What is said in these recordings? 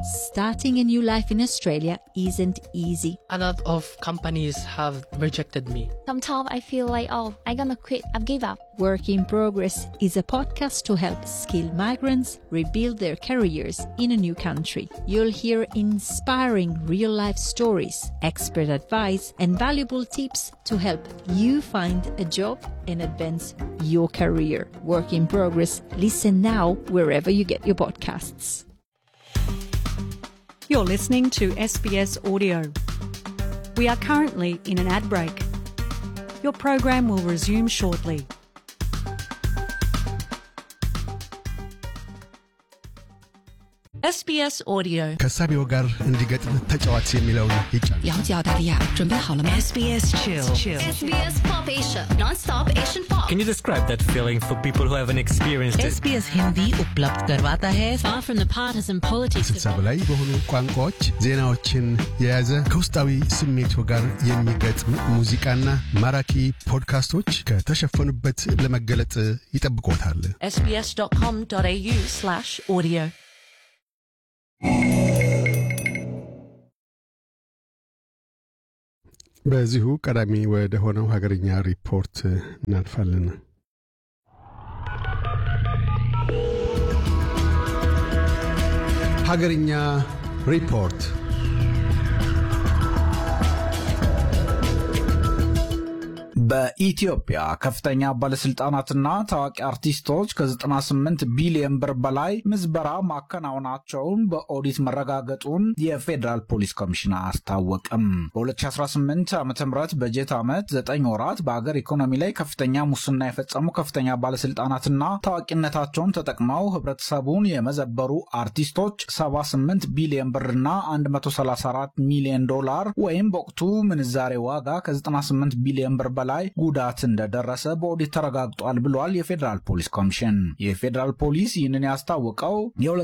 Starting a new life in Australia isn't easy. A lot of companies have rejected me. Sometimes I feel like, oh, I'm gonna quit, I've give up. Work in Progress is a podcast to help skilled migrants rebuild their careers in a new country. You'll hear inspiring real life stories, expert advice, and valuable tips to help you find a job and advance your career. Work in Progress. Listen now wherever you get your podcasts. You're listening to SBS Audio. We are currently in an ad break. Your program will resume shortly. SBS Audio ከሳቢው ጋር እንዲገጥም ተጫዋች የሚለውን ይጫን 了解澳大利亚，准备好了吗 SBS Chill. SBS Pop Asia, non-stop Asian pop. Can you describe that feeling for people who haven't experienced it? SBS Hindi उपलब्ध करवाता है Far from the partisan politics ስልሳ በላይ በሆኑ ቋንቋዎች ዜናዎችን የያዘ ከውስጣዊ ስሜቱ ጋር የሚገጥም ሙዚቃና ማራኪ ፖድካስቶች ከተሸፈኑበት ለመገለጥ ይጠብቆታል። sbs.com.au slash audio በዚሁ ቀዳሚ ወደ ሆነው ሀገርኛ ሪፖርት እናልፋለን። ሀገርኛ ሪፖርት በኢትዮጵያ ከፍተኛ ባለስልጣናትና ታዋቂ አርቲስቶች ከ98 ቢሊዮን ብር በላይ ምዝበራ ማከናወናቸውን በኦዲት መረጋገጡን የፌዴራል ፖሊስ ኮሚሽን አስታወቅም። በ2018 ዓ ም በጀት ዓመት 9 ወራት በአገር ኢኮኖሚ ላይ ከፍተኛ ሙስና የፈጸሙ ከፍተኛ ባለስልጣናትና ታዋቂነታቸውን ተጠቅመው ህብረተሰቡን የመዘበሩ አርቲስቶች 78 ቢሊዮን ብርና 134 ሚሊዮን ዶላር ወይም በወቅቱ ምንዛሬ ዋጋ ከ98 ቢሊዮን ብር በላይ ጉዳት እንደደረሰ በኦዲት ተረጋግጧል ብሏል የፌዴራል ፖሊስ ኮሚሽን። የፌዴራል ፖሊስ ይህንን ያስታወቀው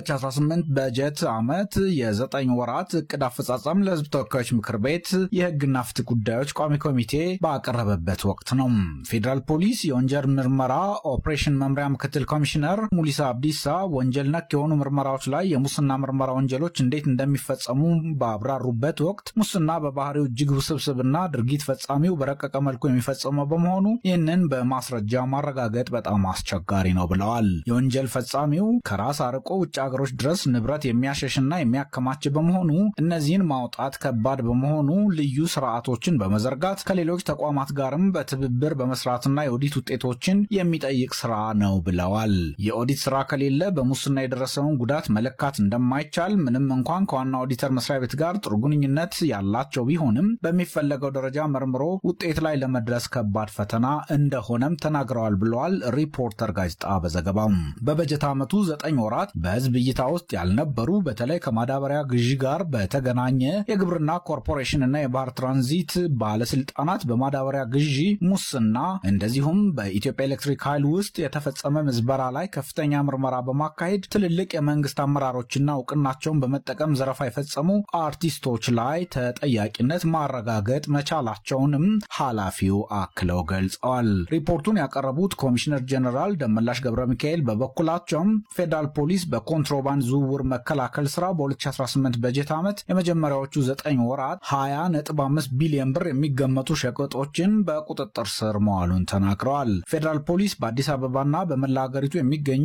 የ2018 በጀት ዓመት የዘጠኝ ወራት እቅድ አፈጻጸም ለህዝብ ተወካዮች ምክር ቤት የህግና ፍትህ ጉዳዮች ቋሚ ኮሚቴ ባቀረበበት ወቅት ነው። ፌዴራል ፖሊስ የወንጀል ምርመራ ኦፕሬሽን መምሪያ ምክትል ኮሚሽነር ሙሊሳ አብዲሳ ወንጀል ነክ የሆኑ ምርመራዎች ላይ የሙስና ምርመራ ወንጀሎች እንዴት እንደሚፈጸሙ ባብራሩበት ወቅት ሙስና በባህሪው እጅግ ውስብስብና ድርጊት ፈጻሚው በረቀቀ መልኩ የሚፈጸመው በመሆኑ ይህንን በማስረጃ ማረጋገጥ በጣም አስቸጋሪ ነው ብለዋል። የወንጀል ፈጻሚው ከራስ አርቆ ውጭ ሀገሮች ድረስ ንብረት የሚያሸሽና የሚያከማች በመሆኑ እነዚህን ማውጣት ከባድ በመሆኑ ልዩ ስርዓቶችን በመዘርጋት ከሌሎች ተቋማት ጋርም በትብብር በመስራትና የኦዲት ውጤቶችን የሚጠይቅ ስራ ነው ብለዋል። የኦዲት ስራ ከሌለ በሙስና የደረሰውን ጉዳት መለካት እንደማይቻል ምንም እንኳን ከዋና ኦዲተር መስሪያ ቤት ጋር ጥሩ ግንኙነት ያላቸው ቢሆንም በሚፈለገው ደረጃ መርምሮ ውጤት ላይ ለመድረስ ከባድ ፈተና እንደሆነም ተናግረዋል ብለዋል ሪፖርተር ጋዜጣ በዘገባው። በበጀት ዓመቱ ዘጠኝ ወራት በህዝብ እይታ ውስጥ ያልነበሩ በተለይ ከማዳበሪያ ግዢ ጋር በተገናኘ የግብርና ኮርፖሬሽን እና የባህር ትራንዚት ባለስልጣናት በማዳበሪያ ግዢ ሙስና፣ እንደዚሁም በኢትዮጵያ ኤሌክትሪክ ኃይል ውስጥ የተፈጸመ ምዝበራ ላይ ከፍተኛ ምርመራ በማካሄድ ትልልቅ የመንግስት አመራሮችና እውቅናቸውን በመጠቀም ዘረፋ የፈጸሙ አርቲስቶች ላይ ተጠያቂነት ማረጋገጥ መቻላቸውንም ኃላፊው አክለው ገልጸዋል። ሪፖርቱን ያቀረቡት ኮሚሽነር ጀኔራል ደመላሽ ገብረ ሚካኤል በበኩላቸውም ፌዴራል ፖሊስ በኮንትሮባንድ ዝውውር መከላከል ስራ በ2018 በጀት ዓመት የመጀመሪያዎቹ ዘጠኝ ወራት 20.5 ቢሊዮን ብር የሚገመቱ ሸቀጦችን በቁጥጥር ስር መዋሉን ተናግረዋል። ፌዴራል ፖሊስ በአዲስ አበባና በመላ ሀገሪቱ የሚገኙ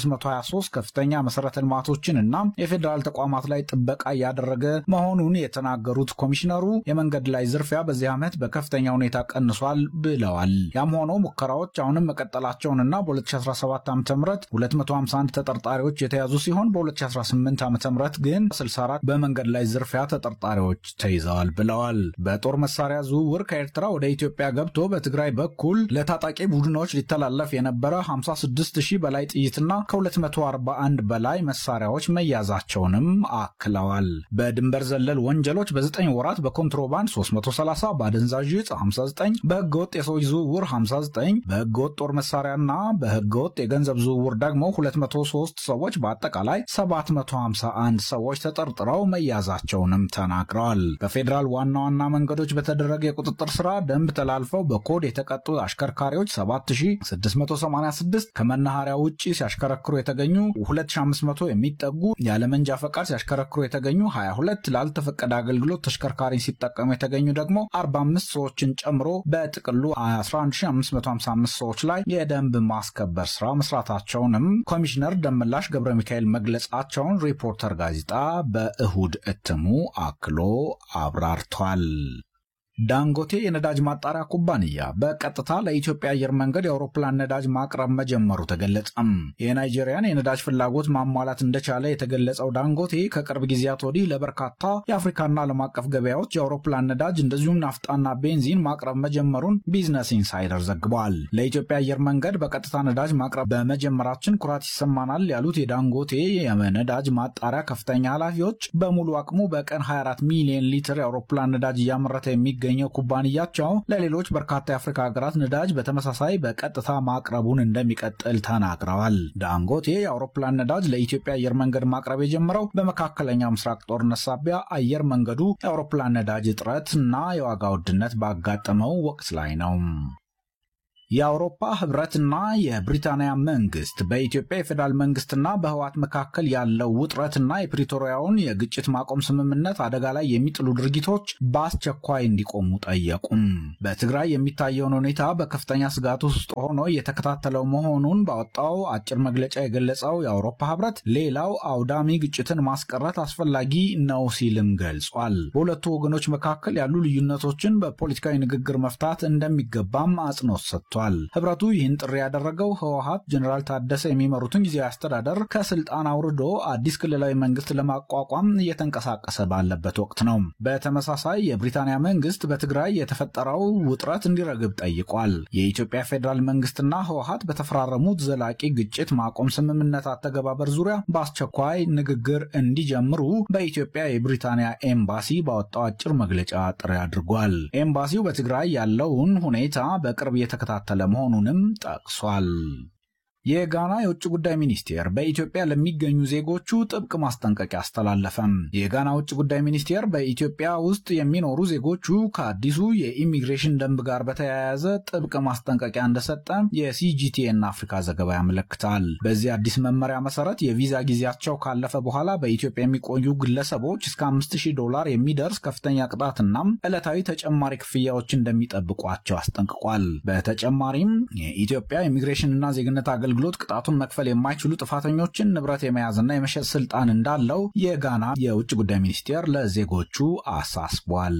623 ከፍተኛ መሰረተ ልማቶችን እና የፌዴራል ተቋማት ላይ ጥበቃ እያደረገ መሆኑን የተናገሩት ኮሚሽነሩ የመንገድ ላይ ዝርፊያ በዚህ ዓመት በከፍተኛ ሁኔታ ቀንሷል ብለዋል። ያም ሆኖ ሙከራዎች አሁንም መቀጠላቸውንና በ2017 ዓ ም 251 ተጠርጣሪዎች የተያዙ ሲሆን በ2018 ዓ ም ግን 64 በመንገድ ላይ ዝርፊያ ተጠርጣሪዎች ተይዘዋል ብለዋል። በጦር መሳሪያ ዝውውር ከኤርትራ ወደ ኢትዮጵያ ገብቶ በትግራይ በኩል ለታጣቂ ቡድኖች ሊተላለፍ የነበረ 56 ሺህ በላይ ጥይትና ከ241 በላይ መሳሪያዎች መያዛቸውንም አክለዋል። በድንበር ዘለል ወንጀሎች በ9 ወራት በኮንትሮባንድ 330፣ በአደንዛዥ ዕፅ 59፣ በህገ በህገወጥ የሰዎች ዝውውር 59፣ በህገወጥ ጦር መሳሪያና በህገወጥ የገንዘብ ዝውውር ደግሞ 203 ሰዎች በአጠቃላይ 751 ሰዎች ተጠርጥረው መያዛቸውንም ተናግረዋል። በፌዴራል ዋና ዋና መንገዶች በተደረገ የቁጥጥር ስራ ደንብ ተላልፈው በኮድ የተቀጡ አሽከርካሪዎች 7686፣ ከመናኸሪያ ውጭ ሲያሽከረክሩ የተገኙ 2500 የሚጠጉ ያለመንጃ ፈቃድ ሲያሽከረክሩ የተገኙ 22፣ ላልተፈቀደ አገልግሎት ተሽከርካሪን ሲጠቀሙ የተገኙ ደግሞ 45 ሰዎችን ጨምሮ በጥቅሉ 11555 ሰዎች ላይ የደንብ ማስከበር ስራ መስራታቸውንም ኮሚሽነር ደመላሽ ገብረ ሚካኤል መግለጻቸውን ሪፖርተር ጋዜጣ በእሁድ እትሙ አክሎ አብራርቷል። ዳንጎቴ የነዳጅ ማጣሪያ ኩባንያ በቀጥታ ለኢትዮጵያ አየር መንገድ የአውሮፕላን ነዳጅ ማቅረብ መጀመሩ ተገለጸም። የናይጄሪያን የነዳጅ ፍላጎት ማሟላት እንደቻለ የተገለጸው ዳንጎቴ ከቅርብ ጊዜያት ወዲህ ለበርካታ የአፍሪካና ዓለም አቀፍ ገበያዎች የአውሮፕላን ነዳጅ እንደዚሁም ናፍጣና ቤንዚን ማቅረብ መጀመሩን ቢዝነስ ኢንሳይደር ዘግቧል። ለኢትዮጵያ አየር መንገድ በቀጥታ ነዳጅ ማቅረብ በመጀመራችን ኩራት ይሰማናል ያሉት የዳንጎቴ የነዳጅ ማጣሪያ ከፍተኛ ኃላፊዎች በሙሉ አቅሙ በቀን 24 ሚሊዮን ሊትር የአውሮፕላን ነዳጅ እያመረተ የሚ የሚገኘው ኩባንያቸው ለሌሎች በርካታ የአፍሪካ ሀገራት ነዳጅ በተመሳሳይ በቀጥታ ማቅረቡን እንደሚቀጥል ተናግረዋል። ዳንጎቴ የአውሮፕላን ነዳጅ ለኢትዮጵያ አየር መንገድ ማቅረብ የጀመረው በመካከለኛው ምስራቅ ጦርነት ሳቢያ አየር መንገዱ የአውሮፕላን ነዳጅ እጥረት እና የዋጋ ውድነት ባጋጠመው ወቅት ላይ ነው። የአውሮፓ ህብረትና የብሪታንያ መንግስት በኢትዮጵያ የፌዴራል መንግስትና በህዋት መካከል ያለው ውጥረትና የፕሪቶሪያውን የግጭት ማቆም ስምምነት አደጋ ላይ የሚጥሉ ድርጊቶች በአስቸኳይ እንዲቆሙ ጠየቁም። በትግራይ የሚታየውን ሁኔታ በከፍተኛ ስጋት ውስጥ ሆኖ እየተከታተለው መሆኑን ባወጣው አጭር መግለጫ የገለጸው የአውሮፓ ህብረት ሌላው አውዳሚ ግጭትን ማስቀረት አስፈላጊ ነው ሲልም ገልጿል። በሁለቱ ወገኖች መካከል ያሉ ልዩነቶችን በፖለቲካዊ ንግግር መፍታት እንደሚገባም አጽንኦት ሰጥቷል። ህብረቱ ይህን ጥሪ ያደረገው ህወሀት ጀኔራል ታደሰ የሚመሩትን ጊዜያዊ አስተዳደር ከስልጣን አውርዶ አዲስ ክልላዊ መንግስት ለማቋቋም እየተንቀሳቀሰ ባለበት ወቅት ነው። በተመሳሳይ የብሪታንያ መንግስት በትግራይ የተፈጠረው ውጥረት እንዲረግብ ጠይቋል። የኢትዮጵያ ፌዴራል መንግስትና ህወሀት በተፈራረሙት ዘላቂ ግጭት ማቆም ስምምነት አተገባበር ዙሪያ በአስቸኳይ ንግግር እንዲጀምሩ በኢትዮጵያ የብሪታንያ ኤምባሲ ባወጣው አጭር መግለጫ ጥሪ አድርጓል። ኤምባሲው በትግራይ ያለውን ሁኔታ በቅርብ እየተከታተለ ለመሆኑንም ጠቅሷል። የጋና የውጭ ጉዳይ ሚኒስቴር በኢትዮጵያ ለሚገኙ ዜጎቹ ጥብቅ ማስጠንቀቂያ አስተላለፈም። የጋና ውጭ ጉዳይ ሚኒስቴር በኢትዮጵያ ውስጥ የሚኖሩ ዜጎቹ ከአዲሱ የኢሚግሬሽን ደንብ ጋር በተያያዘ ጥብቅ ማስጠንቀቂያ እንደሰጠ የሲጂቲኤን አፍሪካ ዘገባ ያመለክታል። በዚህ አዲስ መመሪያ መሰረት የቪዛ ጊዜያቸው ካለፈ በኋላ በኢትዮጵያ የሚቆዩ ግለሰቦች እስከ 5000 ዶላር የሚደርስ ከፍተኛ ቅጣትና ዕለታዊ ተጨማሪ ክፍያዎች እንደሚጠብቋቸው አስጠንቅቋል። በተጨማሪም የኢትዮጵያ ኢሚግሬሽንና ዜግነት አገልግሎት ቅጣቱን መክፈል የማይችሉ ጥፋተኞችን ንብረት የመያዝና የመሸጥ ስልጣን እንዳለው የጋና የውጭ ጉዳይ ሚኒስቴር ለዜጎቹ አሳስቧል።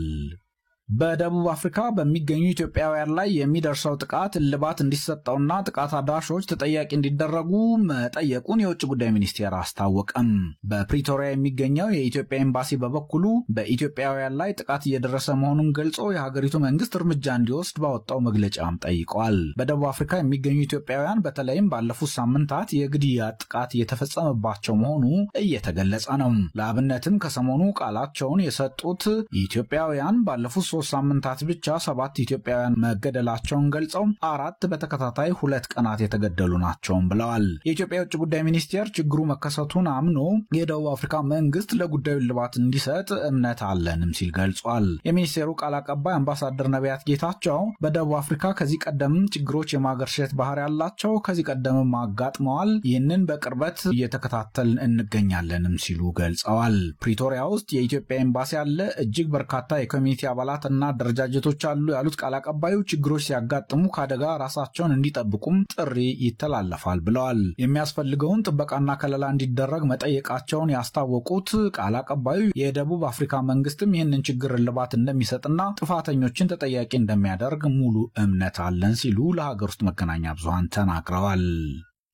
በደቡብ አፍሪካ በሚገኙ ኢትዮጵያውያን ላይ የሚደርሰው ጥቃት እልባት እንዲሰጠውና ጥቃት አድራሾች ተጠያቂ እንዲደረጉ መጠየቁን የውጭ ጉዳይ ሚኒስቴር አስታወቀም። በፕሪቶሪያ የሚገኘው የኢትዮጵያ ኤምባሲ በበኩሉ በኢትዮጵያውያን ላይ ጥቃት እየደረሰ መሆኑን ገልጾ የሀገሪቱ መንግስት እርምጃ እንዲወስድ ባወጣው መግለጫም ጠይቋል። በደቡብ አፍሪካ የሚገኙ ኢትዮጵያውያን በተለይም ባለፉት ሳምንታት የግድያ ጥቃት እየተፈጸመባቸው መሆኑ እየተገለጸ ነው። ለአብነትም ከሰሞኑ ቃላቸውን የሰጡት ኢትዮጵያውያን ባለፉት ሶስት ሳምንታት ብቻ ሰባት ኢትዮጵያውያን መገደላቸውን ገልጸው አራት በተከታታይ ሁለት ቀናት የተገደሉ ናቸውም ብለዋል። የኢትዮጵያ የውጭ ጉዳይ ሚኒስቴር ችግሩ መከሰቱን አምኖ የደቡብ አፍሪካ መንግስት ለጉዳዩ እልባት እንዲሰጥ እምነት አለንም ሲል ገልጿል። የሚኒስቴሩ ቃል አቀባይ አምባሳደር ነቢያት ጌታቸው በደቡብ አፍሪካ ከዚህ ቀደም ችግሮች የማገርሸት ባህሪ ያላቸው ከዚህ ቀደምም አጋጥመዋል፣ ይህንን በቅርበት እየተከታተልን እንገኛለንም ሲሉ ገልጸዋል። ፕሪቶሪያ ውስጥ የኢትዮጵያ ኤምባሲ ያለ እጅግ በርካታ የኮሚኒቲ አባላት እና አደረጃጀቶች አሉ ያሉት ቃል አቀባዩ ችግሮች ሲያጋጥሙ ከአደጋ ራሳቸውን እንዲጠብቁም ጥሪ ይተላለፋል ብለዋል። የሚያስፈልገውን ጥበቃና ከለላ እንዲደረግ መጠየቃቸውን ያስታወቁት ቃል አቀባዩ የደቡብ አፍሪካ መንግስትም ይህንን ችግር እልባት እንደሚሰጥና ጥፋተኞችን ተጠያቂ እንደሚያደርግ ሙሉ እምነት አለን ሲሉ ለሀገር ውስጥ መገናኛ ብዙሃን ተናግረዋል።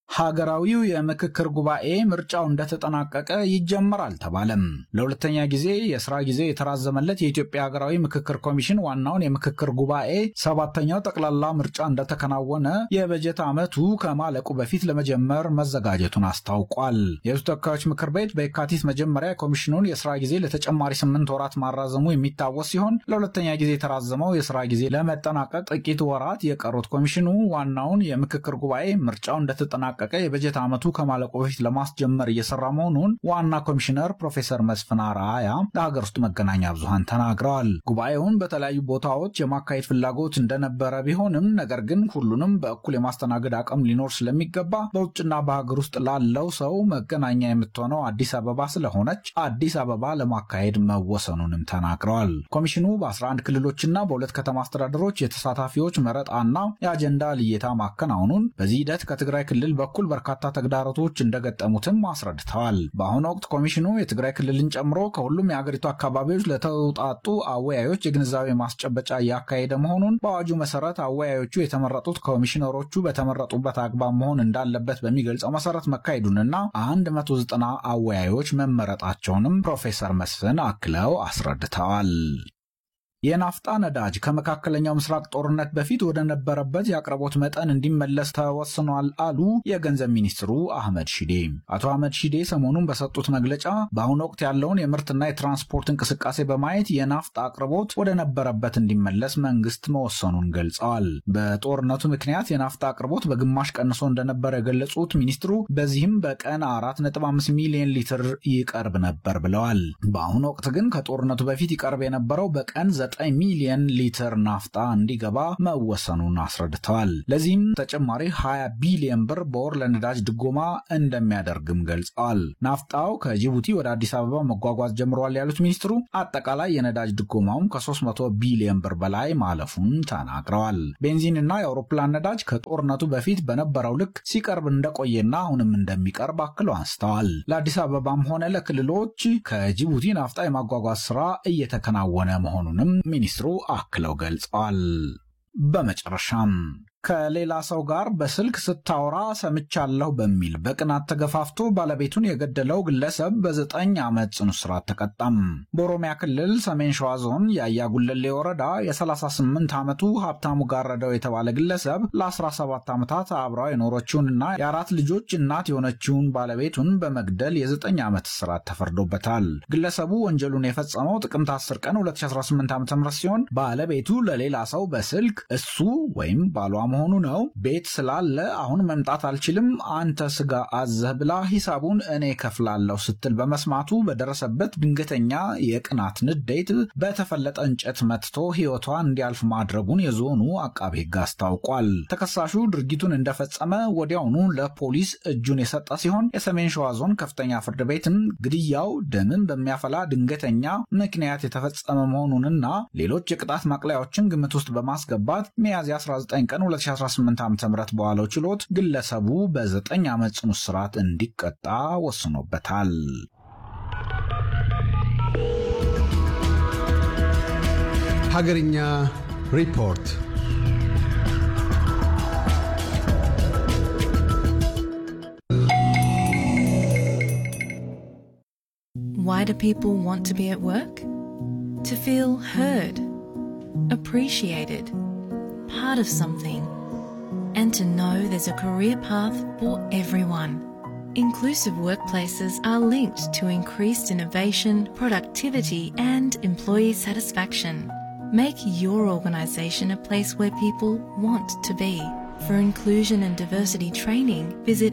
ሀገራዊው የምክክር ጉባኤ ምርጫው እንደተጠናቀቀ ይጀመራል ተባለም። ለሁለተኛ ጊዜ የስራ ጊዜ የተራዘመለት የኢትዮጵያ ሀገራዊ ምክክር ኮሚሽን ዋናውን የምክክር ጉባኤ ሰባተኛው ጠቅላላ ምርጫ እንደተከናወነ የበጀት ዓመቱ ከማለቁ በፊት ለመጀመር መዘጋጀቱን አስታውቋል። የሕዝብ ተወካዮች ምክር ቤት በየካቲት መጀመሪያ ኮሚሽኑን የስራ ጊዜ ለተጨማሪ ስምንት ወራት ማራዘሙ የሚታወስ ሲሆን ለሁለተኛ ጊዜ የተራዘመው የስራ ጊዜ ለመጠናቀቅ ጥቂት ወራት የቀሩት ኮሚሽኑ ዋናውን የምክክር ጉባኤ ምርጫው እንደተጠናቀቀ የበጀት ዓመቱ ከማለቁ በፊት ለማስጀመር እየሰራ መሆኑን ዋና ኮሚሽነር ፕሮፌሰር መስፍን አርአያ ለሀገር ውስጥ መገናኛ ብዙሃን ተናግረዋል። ጉባኤውን በተለያዩ ቦታዎች የማካሄድ ፍላጎት እንደነበረ ቢሆንም ነገር ግን ሁሉንም በእኩል የማስተናገድ አቅም ሊኖር ስለሚገባ በውጭና በሀገር ውስጥ ላለው ሰው መገናኛ የምትሆነው አዲስ አበባ ስለሆነች አዲስ አበባ ለማካሄድ መወሰኑንም ተናግረዋል። ኮሚሽኑ በ11 ክልሎችና በሁለት ከተማ አስተዳደሮች የተሳታፊዎች መረጣና የአጀንዳ ልየታ ማከናወኑን በዚህ ሂደት ከትግራይ ክልል በኩል በርካታ ተግዳሮቶች እንደገጠሙትም አስረድተዋል። በአሁኑ ወቅት ኮሚሽኑ የትግራይ ክልልን ጨምሮ ከሁሉም የአገሪቱ አካባቢዎች ለተውጣጡ አወያዮች የግንዛቤ ማስጨበጫ እያካሄደ መሆኑን በአዋጁ መሰረት አወያዮቹ የተመረጡት ኮሚሽነሮቹ በተመረጡበት አግባብ መሆን እንዳለበት በሚገልጸው መሰረት መካሄዱንና 190 አወያዮች መመረጣቸውንም ፕሮፌሰር መስፍን አክለው አስረድተዋል። የናፍጣ ነዳጅ ከመካከለኛው ምስራቅ ጦርነት በፊት ወደ ነበረበት የአቅርቦት መጠን እንዲመለስ ተወስኗል አሉ የገንዘብ ሚኒስትሩ አህመድ ሺዴ። አቶ አህመድ ሺዴ ሰሞኑን በሰጡት መግለጫ በአሁኑ ወቅት ያለውን የምርትና የትራንስፖርት እንቅስቃሴ በማየት የናፍጣ አቅርቦት ወደ ነበረበት እንዲመለስ መንግስት መወሰኑን ገልጸዋል። በጦርነቱ ምክንያት የናፍጣ አቅርቦት በግማሽ ቀንሶ እንደነበረ የገለጹት ሚኒስትሩ በዚህም በቀን 4.5 ሚሊዮን ሊትር ይቀርብ ነበር ብለዋል። በአሁኑ ወቅት ግን ከጦርነቱ በፊት ይቀርብ የነበረው በቀን 9 ሚሊዮን ሊትር ናፍጣ እንዲገባ መወሰኑን አስረድተዋል። ለዚህም ተጨማሪ 20 ቢሊዮን ብር በወር ለነዳጅ ድጎማ እንደሚያደርግም ገልጸዋል። ናፍጣው ከጅቡቲ ወደ አዲስ አበባ መጓጓዝ ጀምሯል ያሉት ሚኒስትሩ አጠቃላይ የነዳጅ ድጎማውም ከ300 ቢሊዮን ብር በላይ ማለፉን ተናግረዋል። ቤንዚንና የአውሮፕላን ነዳጅ ከጦርነቱ በፊት በነበረው ልክ ሲቀርብ እንደቆየና አሁንም እንደሚቀርብ አክለው አንስተዋል። ለአዲስ አበባም ሆነ ለክልሎች ከጅቡቲ ናፍጣ የማጓጓዝ ስራ እየተከናወነ መሆኑንም ሚኒስትሩ አክለው ገልጸዋል። በመጨረሻም ከሌላ ሰው ጋር በስልክ ስታወራ ሰምቻለሁ በሚል በቅናት ተገፋፍቶ ባለቤቱን የገደለው ግለሰብ በዘጠኝ ዓመት ጽኑ እስራት ተቀጣም። በኦሮሚያ ክልል ሰሜን ሸዋ ዞን የአያ ጉለሌ ወረዳ የ38 ዓመቱ ሀብታሙ ጋረደው የተባለ ግለሰብ ለ17 ዓመታት አብራው የኖረችውንና የአራት ልጆች እናት የሆነችውን ባለቤቱን በመግደል የዘጠኝ ዓመት እስራት ተፈርዶበታል። ግለሰቡ ወንጀሉን የፈጸመው ጥቅምት 10 ቀን 2018 ዓ ም ሲሆን ባለቤቱ ለሌላ ሰው በስልክ እሱ ወይም ባሏ መሆኑ ነው። ቤት ስላለ አሁን መምጣት አልችልም፣ አንተ ስጋ አዘህ ብላ ሂሳቡን እኔ ከፍላለሁ ስትል በመስማቱ በደረሰበት ድንገተኛ የቅናት ንዴት በተፈለጠ እንጨት መትቶ ሕይወቷ እንዲያልፍ ማድረጉን የዞኑ አቃቤ ሕግ አስታውቋል። ተከሳሹ ድርጊቱን እንደፈጸመ ወዲያውኑ ለፖሊስ እጁን የሰጠ ሲሆን የሰሜን ሸዋ ዞን ከፍተኛ ፍርድ ቤትም ግድያው ደምን በሚያፈላ ድንገተኛ ምክንያት የተፈጸመ መሆኑንና ሌሎች የቅጣት ማቅለያዎችን ግምት ውስጥ በማስገባት ሚያዝያ 19 ቀን 2018 ዓ.ም በዋለው ችሎት ግለሰቡ በዘጠኝ ዓመት ጽኑ እስራት እንዲቀጣ ወስኖበታል። ሀገርኛ ሪፖርት Why do people want to be at work? To feel heard, appreciated, part of something, and to know there's a career path for everyone. Inclusive workplaces are linked to increased innovation, productivity, and employee satisfaction. Make your organisation a place where people want to be. For inclusion and diversity training, visit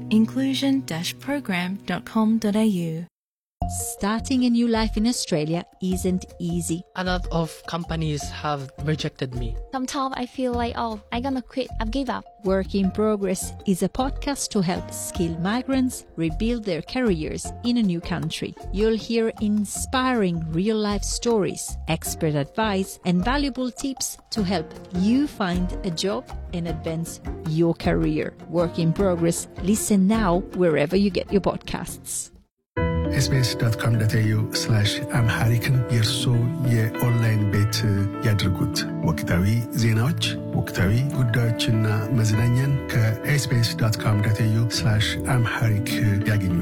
inclusion-program.com.au. Starting a new life in Australia isn't easy. A lot of companies have rejected me. Sometimes I feel like, oh, I'm gonna quit. I've give up. Work in Progress is a podcast to help skilled migrants rebuild their careers in a new country. You'll hear inspiring real life stories, expert advice, and valuable tips to help you find a job and advance your career. Work in Progress. Listen now wherever you get your podcasts. ኤስቢኤስ ዶት ኮም ዶት ኤዩ አምሃሪክን የእርሶ የኦንላይን ቤት ያድርጉት። ወቅታዊ ዜናዎች፣ ወቅታዊ ጉዳዮችና መዝናኛን ከኤስቢኤስ ዶት ኮም ዶት ኤዩ አምሃሪክ ያገኙ።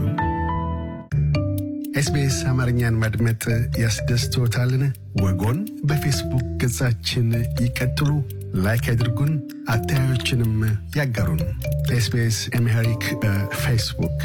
ኤስቢኤስ አማርኛን ማድመጥ ያስደስትዎታልን? ወጎን በፌስቡክ ገጻችን ይቀጥሉ፣ ላይክ ያድርጉን፣ አስተያየቶችንም ያጋሩን። ኤስቢኤስ አምሃሪክ በፌስቡክ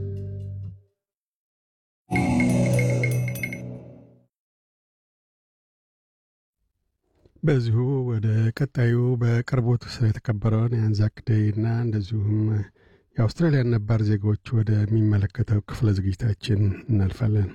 በዚሁ ወደ ቀጣዩ በቅርቡ የተከበረውን የአንዛክ ዴይ እና እንደዚሁም የአውስትራሊያን ነባር ዜጎች ወደሚመለከተው ክፍለ ዝግጅታችን እናልፋለን።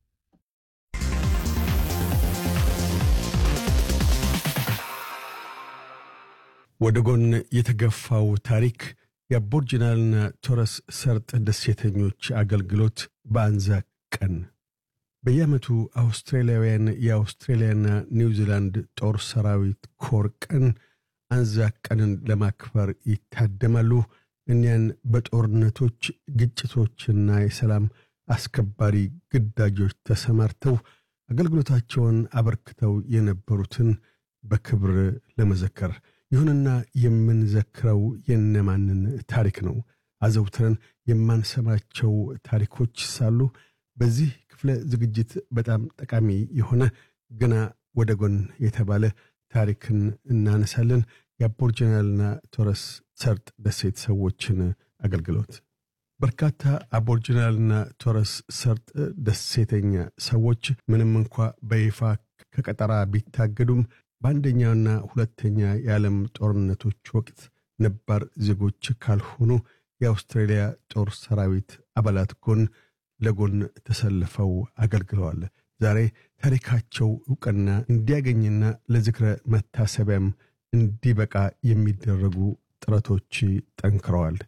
ወደ ጎን የተገፋው ታሪክ የአቦርጅናልና ቶረስ ሰርጥ ደሴተኞች አገልግሎት በአንዛክ ቀን በየዓመቱ አውስትራሊያውያን የአውስትሬሊያና ኒውዚላንድ ጦር ሰራዊት ኮር ቀን አንዛክ ቀንን ለማክበር ይታደማሉ። እኒያን በጦርነቶች ግጭቶችና የሰላም አስከባሪ ግዳጆች ተሰማርተው አገልግሎታቸውን አበርክተው የነበሩትን በክብር ለመዘከር ይሁንና የምንዘክረው የነማንን ታሪክ ነው? አዘውትረን የማንሰማቸው ታሪኮች ሳሉ በዚህ ክፍለ ዝግጅት በጣም ጠቃሚ የሆነ ገና ወደ ጎን የተባለ ታሪክን እናነሳለን። የአቦርጅናልና ቶረስ ሰርጥ ደሴት ሰዎችን አገልግሎት በርካታ አቦርጅናልና ቶረስ ሰርጥ ደሴተኛ ሰዎች ምንም እንኳ በይፋ ከቀጠራ ቢታገዱም በአንደኛውና ሁለተኛ የዓለም ጦርነቶች ወቅት ነባር ዜጎች ካልሆኑ የአውስትራሊያ ጦር ሰራዊት አባላት ጎን ለጎን ተሰልፈው አገልግለዋል። ዛሬ ታሪካቸው ዕውቅና እንዲያገኝና ለዝክረ መታሰቢያም እንዲበቃ የሚደረጉ ጥረቶች ጠንክረዋል።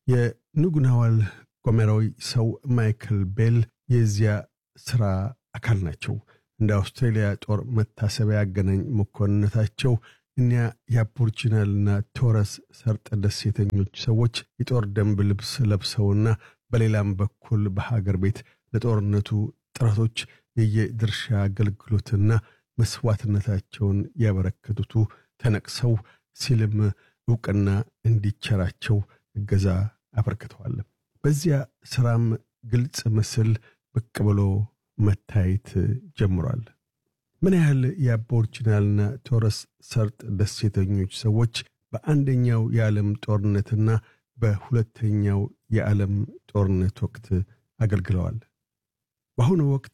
የኑጉናዋል ጎሜራዊ ሰው ማይክል ቤል የዚያ ሥራ አካል ናቸው። እንደ አውስትሬልያ ጦር መታሰቢያ አገናኝ መኮንነታቸው እኒያ የአቦርጂናልና ቶረስ ሰርጥ ደሴተኞች ሰዎች የጦር ደንብ ልብስ ለብሰውና በሌላም በኩል በሀገር ቤት ለጦርነቱ ጥረቶች የየድርሻ አገልግሎትና መስዋዕትነታቸውን ያበረከቱቱ ተነቅሰው ሲልም ዕውቅና እንዲቸራቸው እገዛ አበርክተዋል። በዚያ ሥራም ግልጽ ምስል ብቅ ብሎ መታየት ጀምሯል። ምን ያህል የአቦርጂናልና ቶረስ ሰርጥ ደሴተኞች ሰዎች በአንደኛው የዓለም ጦርነትና በሁለተኛው የዓለም ጦርነት ወቅት አገልግለዋል። በአሁኑ ወቅት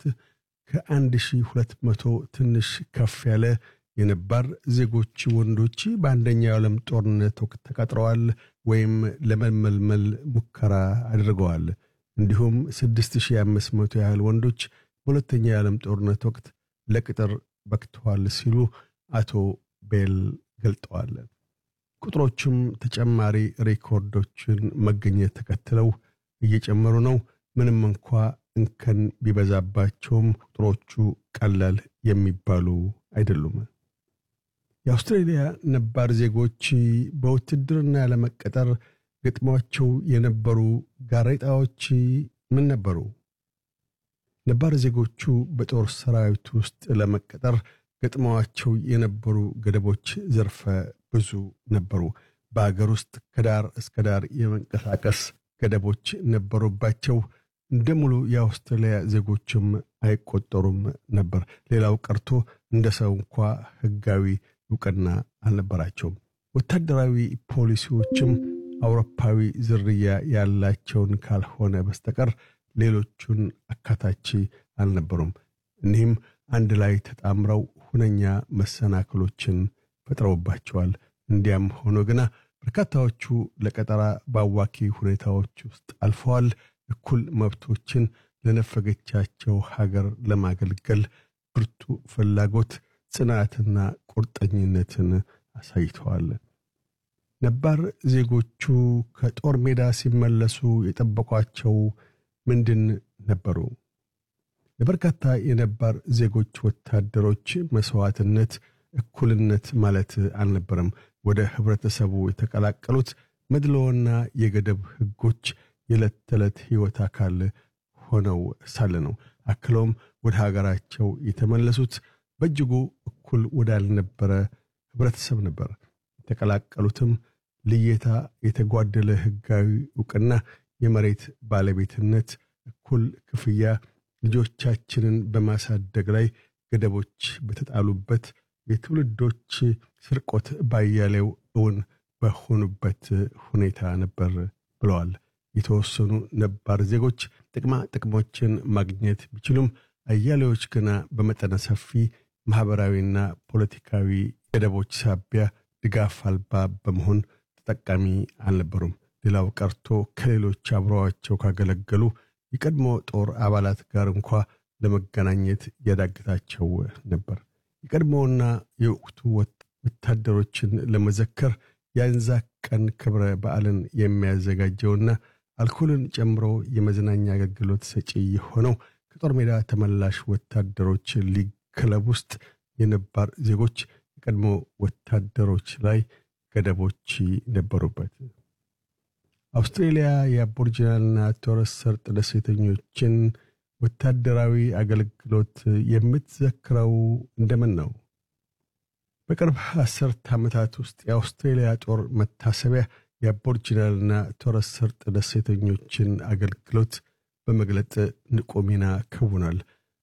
ከ1200 ትንሽ ከፍ ያለ የነባር ዜጎች ወንዶች በአንደኛው የዓለም ጦርነት ወቅት ተቀጥረዋል ወይም ለመመልመል ሙከራ አድርገዋል። እንዲሁም 6500 ያህል ወንዶች በሁለተኛው የዓለም ጦርነት ወቅት ለቅጥር በቅተዋል ሲሉ አቶ ቤል ገልጠዋል። ቁጥሮቹም ተጨማሪ ሬኮርዶችን መገኘት ተከትለው እየጨመሩ ነው። ምንም እንኳ እንከን ቢበዛባቸውም ቁጥሮቹ ቀላል የሚባሉ አይደሉም። የአውስትሬልያ ነባር ዜጎች በውትድርና ለመቀጠር ገጥሟቸው የነበሩ ጋሬጣዎች ምን ነበሩ? ነባር ዜጎቹ በጦር ሰራዊት ውስጥ ለመቀጠር ገጥመዋቸው የነበሩ ገደቦች ዘርፈ ብዙ ነበሩ። በአገር ውስጥ ከዳር እስከ ዳር የመንቀሳቀስ ገደቦች ነበሩባቸው። እንደ ሙሉ የአውስትራሊያ ዜጎችም አይቆጠሩም ነበር። ሌላው ቀርቶ እንደ ሰው እንኳ ሕጋዊ እውቅና አልነበራቸውም። ወታደራዊ ፖሊሲዎችም አውሮፓዊ ዝርያ ያላቸውን ካልሆነ በስተቀር ሌሎቹን አካታች አልነበሩም። እኒህም አንድ ላይ ተጣምረው ሁነኛ መሰናክሎችን ፈጥረውባቸዋል። እንዲያም ሆኖ ግና በርካታዎቹ ለቀጠራ በአዋኪ ሁኔታዎች ውስጥ አልፈዋል። እኩል መብቶችን ለነፈገቻቸው ሀገር ለማገልገል ብርቱ ፍላጎት፣ ጽናትና ቁርጠኝነትን አሳይተዋል። ነባር ዜጎቹ ከጦር ሜዳ ሲመለሱ የጠበቋቸው ምንድን ነበሩ? ለበርካታ የነባር ዜጎች ወታደሮች መስዋዕትነት እኩልነት ማለት አልነበረም። ወደ ህብረተሰቡ የተቀላቀሉት መድሎና የገደብ ህጎች የዕለት ተዕለት ሕይወት አካል ሆነው ሳለ ነው። አክለውም ወደ ሀገራቸው የተመለሱት በእጅጉ እኩል ወዳልነበረ ህብረተሰብ ነበር። የተቀላቀሉትም ልየታ፣ የተጓደለ ህጋዊ እውቅና፣ የመሬት ባለቤትነት፣ እኩል ክፍያ፣ ልጆቻችንን በማሳደግ ላይ ገደቦች በተጣሉበት የትውልዶች ስርቆት ባያሌው እውን በሆኑበት ሁኔታ ነበር ብለዋል። የተወሰኑ ነባር ዜጎች ጥቅማ ጥቅሞችን ማግኘት ቢችሉም አያሌዎች ገና በመጠነ ሰፊ ማኅበራዊና ፖለቲካዊ ገደቦች ሳቢያ ድጋፍ አልባ በመሆን ተጠቃሚ አልነበሩም። ሌላው ቀርቶ ከሌሎች አብረዋቸው ካገለገሉ የቀድሞ ጦር አባላት ጋር እንኳ ለመገናኘት ያዳግታቸው ነበር። የቀድሞውና የወቅቱ ወታደሮችን ለመዘከር የአንዛክ ቀን ክብረ በዓልን የሚያዘጋጀውና አልኮልን ጨምሮ የመዝናኛ አገልግሎት ሰጪ የሆነው ከጦር ሜዳ ተመላሽ ወታደሮች ሊግ ክለብ ውስጥ የነባር ዜጎች የቀድሞ ወታደሮች ላይ ገደቦች ነበሩበት። አውስትሬሊያ የአቦርጂናልና ቶረስ ሰርጥ ደሴተኞችን ወታደራዊ አገልግሎት የምትዘክረው እንደምን ነው? በቅርብ አስርት ዓመታት ውስጥ የአውስትሬሊያ ጦር መታሰቢያ የአቦርጂናልና ቶረስ ሰርጥ ደሴተኞችን አገልግሎት በመግለጥ ንቁ ሚና ከውኗል።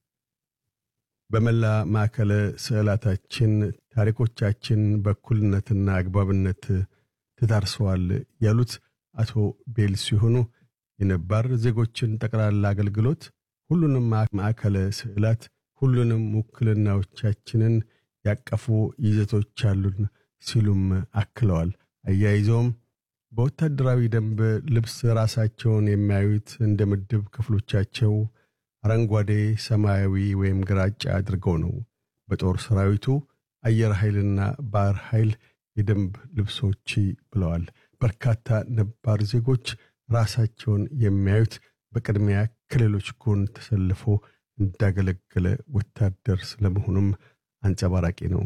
በመላ ማዕከለ ስዕላታችን ታሪኮቻችን በእኩልነትና አግባብነት ተዳርሰዋል ያሉት አቶ ቤል ሲሆኑ የነባር ዜጎችን ጠቅላላ አገልግሎት ሁሉንም ማዕከለ ስዕላት ሁሉንም ውክልናዎቻችንን ያቀፉ ይዘቶች አሉን ሲሉም አክለዋል። አያይዘውም በወታደራዊ ደንብ ልብስ ራሳቸውን የሚያዩት እንደ ምድብ ክፍሎቻቸው አረንጓዴ፣ ሰማያዊ ወይም ግራጫ አድርገው ነው። በጦር ሰራዊቱ አየር ኃይልና ባህር ኃይል የደንብ ልብሶች ብለዋል። በርካታ ነባር ዜጎች ራሳቸውን የሚያዩት በቅድሚያ ከሌሎች ጎን ተሰልፎ እንዳገለገለ ወታደር ስለመሆኑም አንጸባራቂ ነው።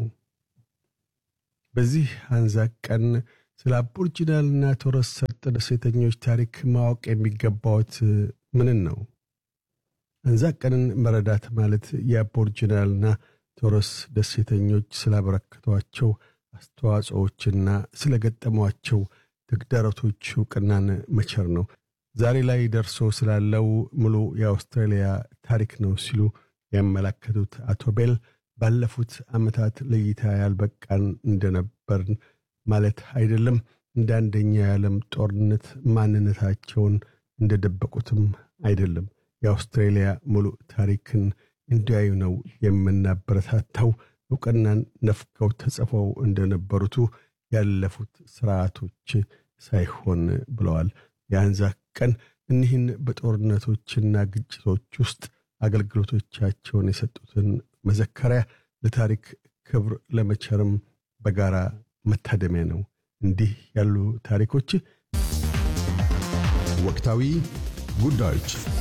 በዚህ አንዛክ ቀን ስለ አቦርጂናልና ቶረስ ሰርጥ ደሴተኞች ታሪክ ማወቅ የሚገባዎት ምንን ነው? አንዛክ ቀንን መረዳት ማለት የአቦርጂናልና ቶረስ ደሴተኞች ስላበረከቷቸው አስተዋጽኦዎችና ስለገጠሟቸው ተግዳሮቶች እውቅናን መቸር ነው። ዛሬ ላይ ደርሶ ስላለው ሙሉ የአውስትራሊያ ታሪክ ነው ሲሉ ያመላከቱት አቶ ቤል ባለፉት ዓመታት ለእይታ ያልበቃን እንደነበርን ማለት አይደለም። እንደ አንደኛ የዓለም ጦርነት ማንነታቸውን እንደደበቁትም አይደለም። የአውስትሬሊያ ሙሉ ታሪክን እንዲያዩ ነው የምናበረታታው። እውቅናን ነፍገው ተጽፈው እንደነበሩቱ ያለፉት ስርዓቶች ሳይሆን ብለዋል። የአንዛክ ቀን እኒህን በጦርነቶችና ግጭቶች ውስጥ አገልግሎቶቻቸውን የሰጡትን መዘከሪያ ለታሪክ ክብር ለመቸርም በጋራ መታደሚያ ነው። እንዲህ ያሉ ታሪኮች ወቅታዊ ጉዳዮች